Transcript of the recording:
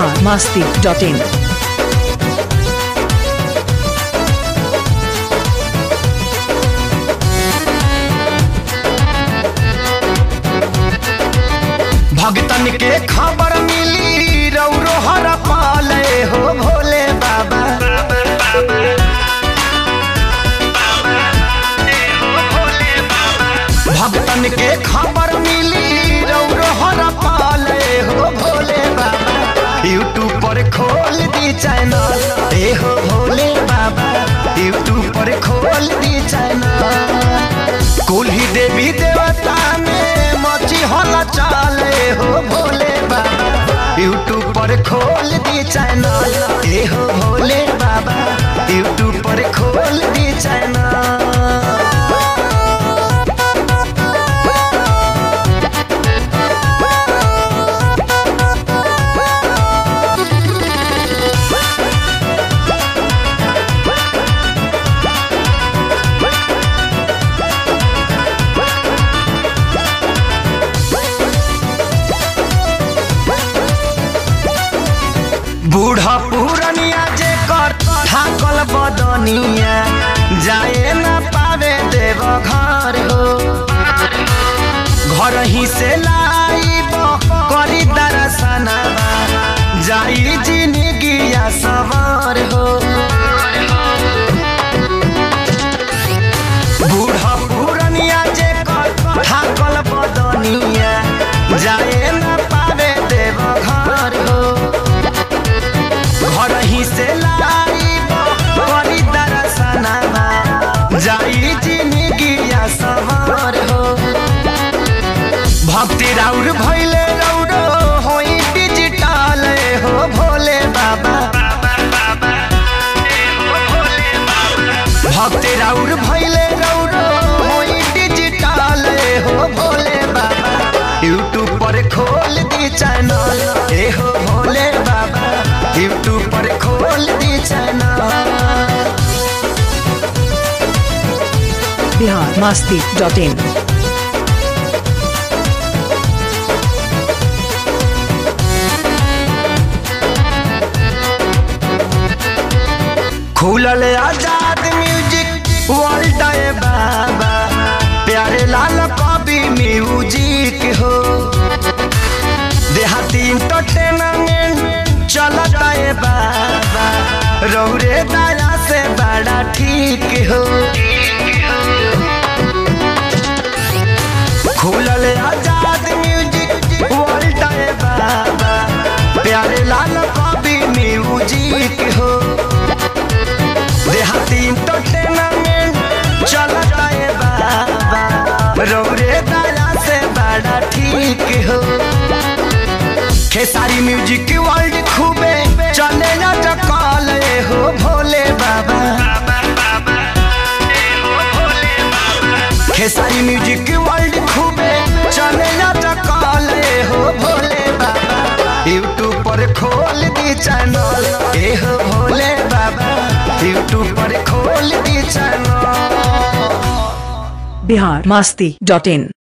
Bihar Masti dot इन भगतन के खबर मिली रौरो हर पाले हो भोले बाबा भगतन के खबर मिली रौरो हर पाले हो भोले बाबा यूट्यूब पर खोल दी चैनल ए हो भोले बाबा यूट्यूब पर खोल दी चैनल कुल्ही देवी देवता में मची हल चाले हो भोले बाबा यूट्यूब पर खोल दी चैनल ए हो भोले बाबा यूट्यूब पर खोल दी चैनल बूढ़ा पुरनिया जे कर थाकल बदनिया जाए न पावे देव घर हो घर ही से लाइब करी दर्शनवा जाई जिंदगिया सवार हो बूढ़ा पुरनिया जे कर थाकल बदनिया जाए न पावे देव घर हो घर ही से लाइब करी दर्शनवा जाई जिंदगिया सवार हो भक्ति राउर भैले रौरो होई डिजिटल हो भोले बाबा भक्ति राउर भैले रौरो होई डिजिटल हो भोले बाबा यूट्यूब पर खोल दी चैनल ए हो भोले बाबा यूट्यूब पर खोल दी channel Bihar Masti dot in खुलल आजाद म्यूजिक वर्ल्ड ए बाबा प्यारे लाल कवि म्यूजिक हो देहाती इंटरटेनमेंट चलता ए बाबा रौरे दया से बड़ा ठीक हो खुलल आजाद म्यूजिक वर्ल्ड ए बाबा प्यारे लाल कवि म्यूजिक हो देहाती इंटरटेनमेंट चलता है बाबा रौरे दया से बड़ा ठीक हो खेसारी म्यूजिक वर्ल्ड खूबे चले ना चकाल हो भोले बाबा खेसारी म्यूजिक वर्ल्ड खूबे चले ना चकाल हो भोले बाबा यूट्यूब पर खोल दी चैनल ए हो भोले बाबा यूट्यूब पर खोल दी चैनल बिहार मास्ती डॉट इन